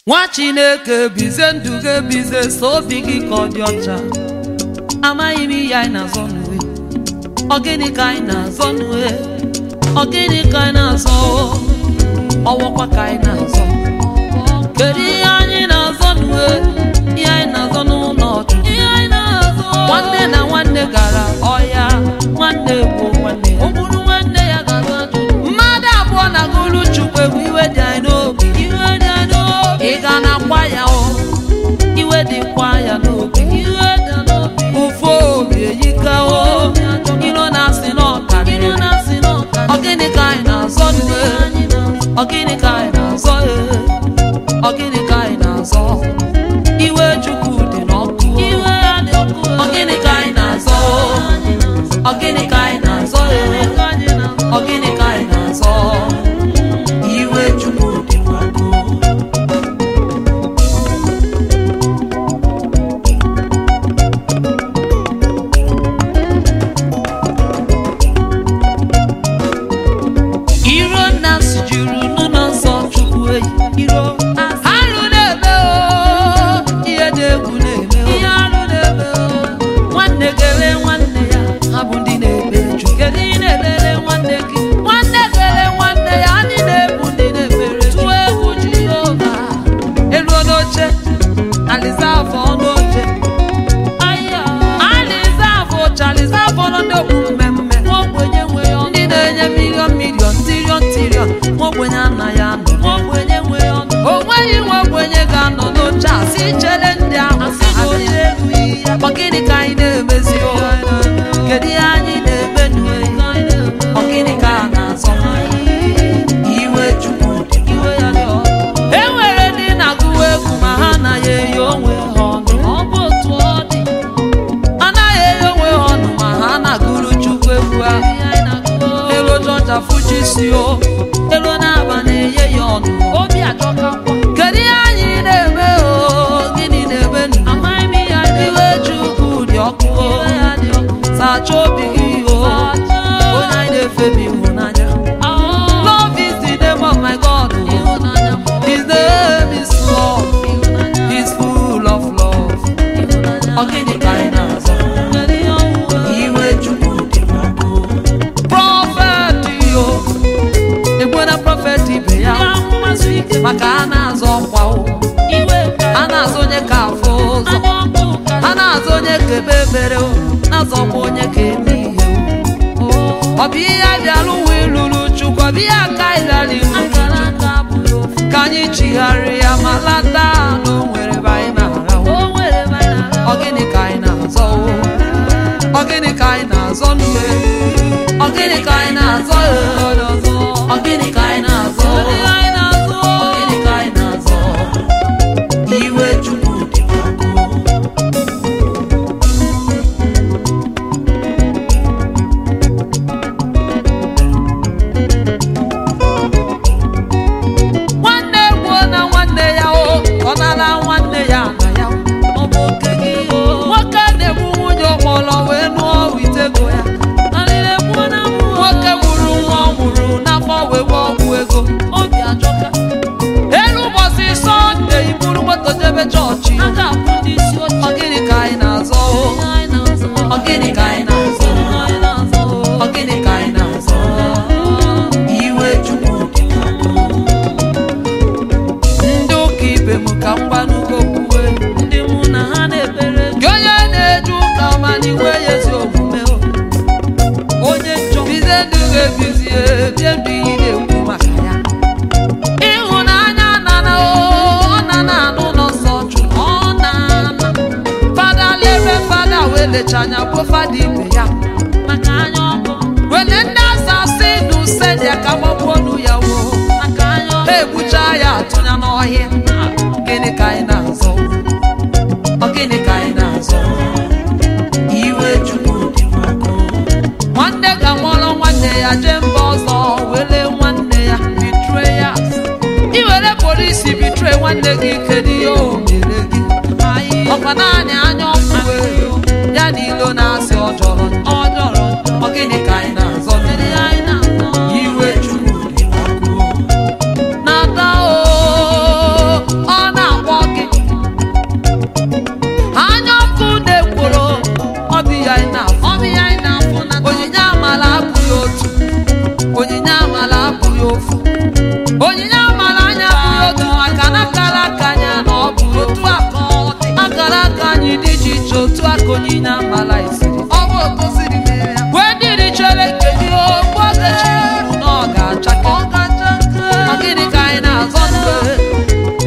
nwa chineke bize ndụ gị ebize so obi gị ka ọ dị ọcha amaghị m ihe anyị na-azọ n'uwe ọ gịnị ka anyị na-azọ n'uwe ọ gịnị ka anyị na-azọ ọwọkwa ka anyị na-azọ kedu ihe anyị na-azọ n'uwe ihe anyị na-azọ n'ụlọ ọchụ nwanne na nwanne gara ọhịa nwanne gbuo nwanne ya ogburu nwanne ya gara mmadụ abụọ na gụrụ chukwu egwu iwe dị anyị n'obi iwe dị anyị n'obi ị ga na-akwa ya o iwe dịkwa ya n'obi iwe dị n'obi ụfụ obi eyikawo iro na-asị n'ọkarịrị ọ gịnị ka anyị na-azọ n'uwe ọ gịnị ka anyị na-azọ ee ọ gịnị ka anyị na-azọ iwe chukwu dị n'ọkụ ọ gịnị ka anyị na-azọ ọ gịnị ka anyị na-azọ ee ọ gịnị ka anyị na-azọ iwe chukwu dị n'ọkụ iro nna sijuru n'ụlọ nsọ chukwu eyi iro arụ na-eme o ihe dị egwu na-eme o ihe arụ na-eme o nwanne gere nwanne ya ha bụ ndị na-ebe ju kedu ị na-elele nwanne gị nwanne gere nwanne ya ndị na-ebu ndị na-ebere tụọ egwu jehova eluo n'oche alizavụ n'oche alizavụ chalizavụ nọ n'okpu mmemme ogbenye nwe ya ndị na-enye milion milion tirion tirion ogbenye anaghị anọ ogbenye nwe ya o nweghị nwe ogbenye ga-anọ n'oche a si chere ndị ahụ ka ha bịa. ọ gịnị ka anyị na-emezi o kedu ihe anyị na-eme n'uwe ọ gịnị ka a na-azọ iwe chukwu dị iwe ya dị ọkụ. e nwere ndị na-agụwa egwu ma ha anaghị eyi onwe ha ọnụ ọ bụ otu ọ dị anaghị eyi onwe ha ọnụ ma ha na-agụrụ chukwu egwu ahụ elu jọja fuji si o elu na-aba na-enye ya ọnụ obi ajọka kedu ihe anyị na-eme o gịnị na-eme nụ iwe chukwu dị ọkụ o sacha obi gị o onye anyị na-efe bụ ịhụnanya love is the name of my god o. his name is love he's full of love ọ gịnị ka anyị na-azọ iwe chukwu dị n'ọkụ prọfet yo egwe na prọfet ibe ya maka a na-azọ ọkwa o a na-azọ onye ka afọ ụzọ a na-azọ onye ka ebe ebere o na-azọkwa onye ka eme ihe o ọ bụ ihe a bịara ụwa ịlụrụ chukwu ọ bụ ihe aka anyị bịara ịlụrụ chukwu ka anyị chigharịa ma lata na o nwere ebe anyị na-arahụ ọ gịnị ka anyị na-azọ o ọ gịnị ka anyị na-azọ n'uwe ọ gịnị ka anyị na-azọ e? ọ gịnị ka anyị na-azọ ọ gịnị ka anyị na-azọ iwe chukwu dị n'ọkụ nwanne gbuo na nwanne ya o ọ nara nwanne ya na ya ọ bụ oke gị o nwoke na-egbu nwunye ọkpọrọ wee nụọ witego ya nwoke gburu nwa ọ mụrụ n'afọ wee gba ọgwụ ego obi ajọka elu ụbọchị sọnde iburu moto jebe chọọchị ọ gịnị ka anyị na-azọ o ọ gịnị ka anyị na-azọ ọ gịnị ka anyị na-azọ iwe chukwu dị n'ọkụ ndị ụka ibe m ka m gbanụgo kwuwe ndị mụ na ha na-ekpere gị onye na-eje ụka ọma n'iwe ya ezi omume o. onye njọ bize ndụ ga-ebizie bie ndụ ị na-ekwu maka ya ịhụnanya nana o ọ nana anụ ụlọ nsọ jụ ọ na-ana fada lere fada wee lecha anya gbuo fada ibe ya maka anya ọkụ wele ndị asa si n'usedia ka gbagbuo nu ya wo maka anya ọkụ egbucha ya atụnya n'ọhịa gịnị ka anyị na-azọ ọ gịnị ka anyị na-azọ iwe chukwu dị n'ọkụ nwanne ka nwụọrọ nwanne ya jee mba ọzọ were nwanne ya betrayers iwere polisi bitre nwanne gị kedu ihe o mere gị ọkwa naanị anya ọkụ wee ya na ilo na-asị ọ jọrọ njọ ọ jọrọ njọ ọ gịnị ka anyị na-azọ iwe chukwu dị n'ọkụ na-ata o ọ na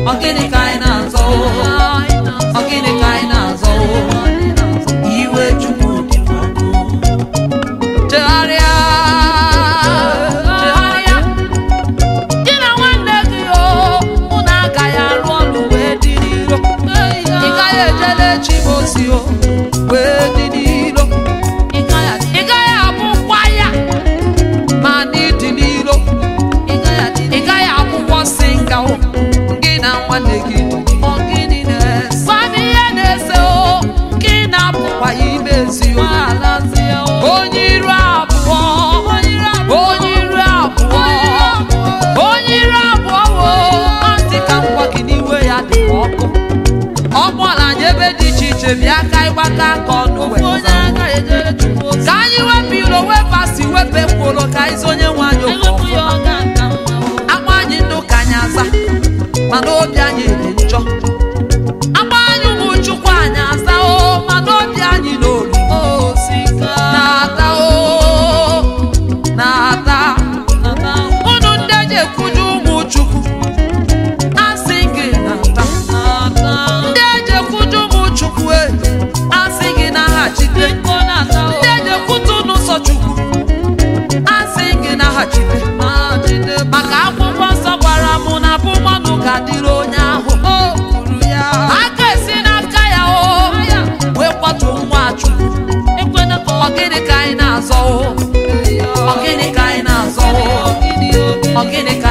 Ọ gịnị ka anyị na-azọ Ọ gịnị ka anyị na-azọ iwe Chukwu dị ọkụ chegharịa chegharịa gị na nwanne gị o unu agaghị arụ ọrụ wee dị n'iro ị gaghị ejele chi m ozi o wee dị n'iro ị gaghị abụkwa ya ma n'ịdị n'iro ị gaghị akwụkwọ singa o gị na nwanne gị ọ gịnị na-ese Gwa m ihe na-ese o gị na-apụkwa ya imezi o onye iru abụọ onye iru abụọ onye iru abụọ wo asị ka ngwa gị n'iwe ya dị ka ọkụ ọ kpọla anyị ebe dị iche iche bịa ka ịgbaka aka ọnụ wee zaa. ka anyị wepụ iro wepụ asị wepụ ekworo ka anyị zonye nwe anyị okwu ọma. agba anyị ndụ ka anyị aza mana obi anyị dị njọ agba anyị ụmụ chukwu anyị aza o mana obi anyị n'olu na-ata o na-ata unu ndị eji ekwuju ụmụ chukwu asị gị na-ata ndị eji ekwuju ụmụ chukwu e asị gị naghachite ndị eji ekwutu n'ụzọ chukwu asị gị naghachite maka akwụkwọ nsọ gwara m na bụ mmanụ ga-adịrị onye ahụ aka esi n'aka ya o wee kwatu nwa chukwu ọ gịnị ka anyị na-azọ o ọ gịnị ka anyị na-azọ o ọ gịnị ka